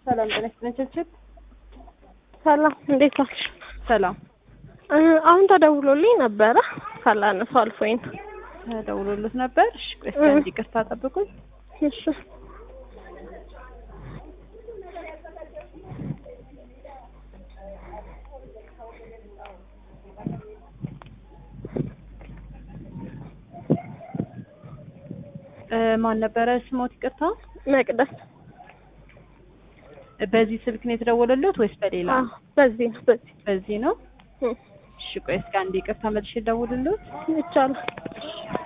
ሰላም ጤና ይስጥልኝ ችብችብ። ሰላም እንዴት ዋልሽ? ሰላም እ አሁን ተደውሎልኝ ነበረ ሳላነሳው አልፎኝ ነው። ተደውሎልዎት ነበር? እሺ ቆይ እስኪ አንድ ይቅርታ ጠብቁኝ። እሺ እ ማን ነበረ ስሞት? ይቅርታ መቅደስ በዚህ ስልክ ነው የተደወለልዎት ወይስ በሌላ? አዎ፣ በዚህ ነው በዚህ በዚህ ነው። እ እሺ ቆይ እስኪ አንድ ይቅርታ መልሼ ልደውልልዎት። ይቻላል። እሺ